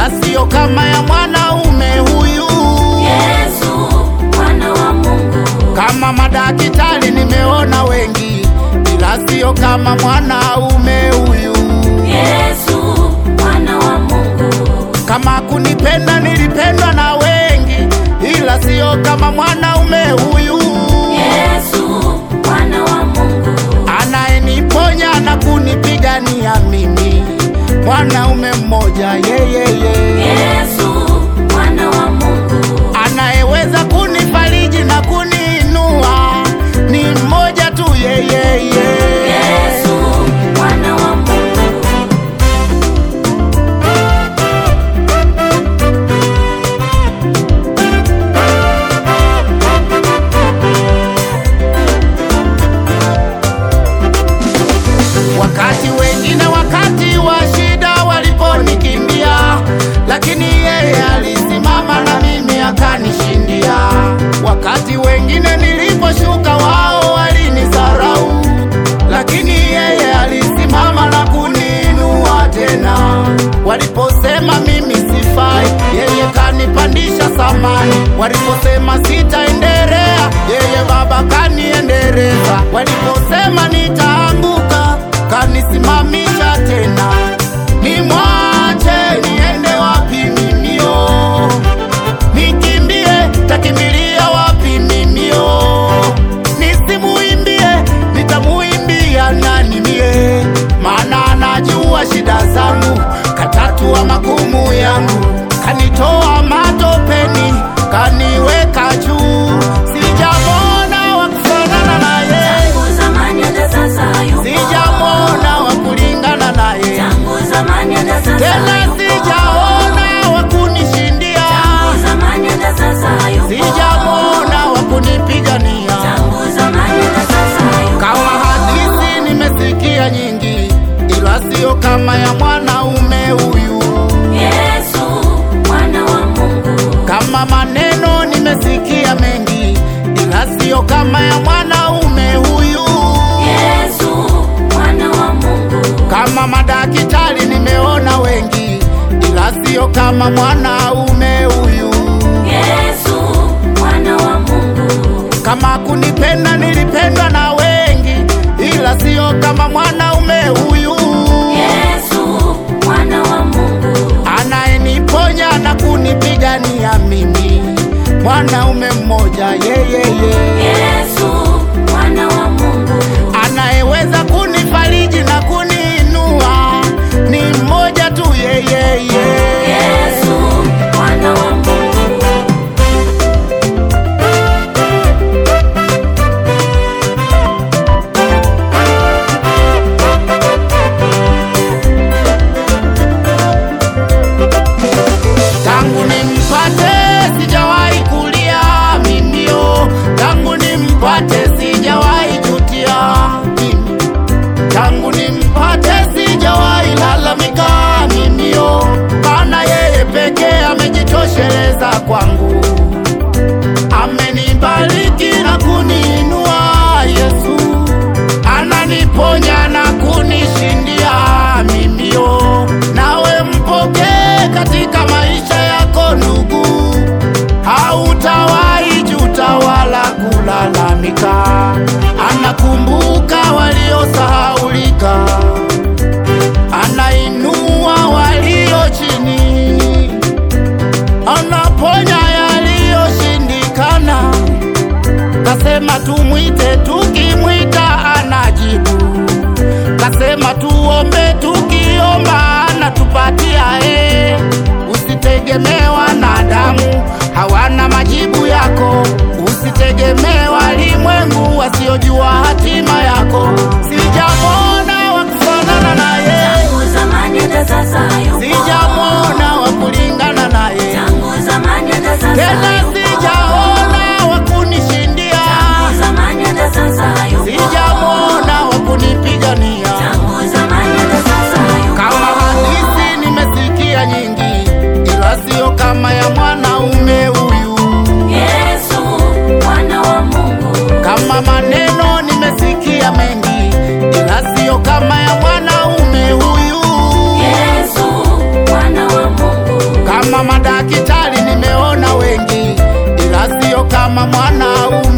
ila siyo kama ya mwanaume huyu. Yesu mwana wa Mungu, Kama madaktari nimeona wengi, ila siyo kama mwanaume huyu. Yesu mwana wa Mungu, Kama kunipenda nilipendwa na wengi, ila siyo kama mwanaume huyu. Yesu mwana wa Mungu, Anayeniponya na kunipigania mimi, mwanaume mmoja yeyeye. Yesu mwana wa Mungu, Anayeweza kunifariji na kuniinua ni mmoja tu yeyeye. Yesu mwana wa Mungu, Wakati wengine wakati wa shida waliponikimbia, lakini yeye alisimama na mimi akanishindia. Wakati wengine niliposhuka, wao walinisarau, lakini yeye alisimama na kuniinua tena. Waliposema mimi sifai, yeye kanipandisha samani. Waliposema sitaendelea, yeye Baba kaniendeleza. Waliposema nitaanguka, kanisimamisha tena. Nimwache niende wapi mimio? Nikimbie takimbilia wapi mimio? Nisimuimbie nitamuimbia nani mie? Maana anajua shida zangu, katatua magumu yangu, kanitoa matopeni, kaniweka juu. Sijamwona wa kufanana naye, tangu zamani hata sasa yupo, sijamwona wa kulingana naye, tangu zamani hata sasa tena yupo, sijaona wa kunishindia, tangu zamani hata sasa yupo, sijamwona wa kunipigania. tangu zamani hata sasa yupo, Kama hadithi nimesikia nyingi, ila sio kama ya mwanaume huyu. Yesu mwana wa Mungu, Kama maneno nimesikia mengi, ila sio kama ya mwanaume huyu. Yesu mwana wa Mungu, Kama madaktari nimeona wengi, ila sio kama mwanaume huyu. Yesu mwana wa Mungu, Kama kunipenda nilipendwa na wengi, ila sio kama mwanaume huyu. Yesu mwana wa Mungu, anayeniponya na kunipigania mimi, mwanaume mmoja yeyeye, Yesu mwana wa Mungu, anayeweza kunifariji na kuniinua ni mmoja tu yeyeye. Yesu mwana wa Mungu, Tangu nimpate sijawahi kulia mimio, tangu nimpate sijawahi jutia mimi, tangu nimpate sijawahi lalamika mimio, maana yeye pekee amejitosheleza kwangu, amenibariki na kuniinua. Yesu ananiponya na kunishindia mimio, nawe mpokee katika maisha yako ndugu, hautawahi juta wala kulalamika. Anakumbuka waliosahaulika, anainua walio chini, anaponya yaliyoshindikana. Kasema tumwite, tukimwita anajibu. Kasema tuombe, tukiomba anatupatia. E, usitegemee wanadamu, hawana majibu yako. Usitegemee walimwengu wasiojua hatima yako. Sijamwona wa kufanana naye, tangu zamani hata sasa yupo, sijamwona wa kulingana naye, tangu zamani hata sasa tena yupo, sijaona wa kunishindia. tangu zamani hata sasa yupo, sijamwona wa kunipigania. tangu zamani hata sasa yupo, Kama hadithi nimesikia nyingi, ila sio kama ya mwanaume huyu. Yesu mwana wa Mungu, Kama maneno nimesikia mengi, ila sio kama ya mwanaume huyu. Yesu mwana wa Mungu, Kama madaktari nimeona wengi, ila sio kama mwanaume.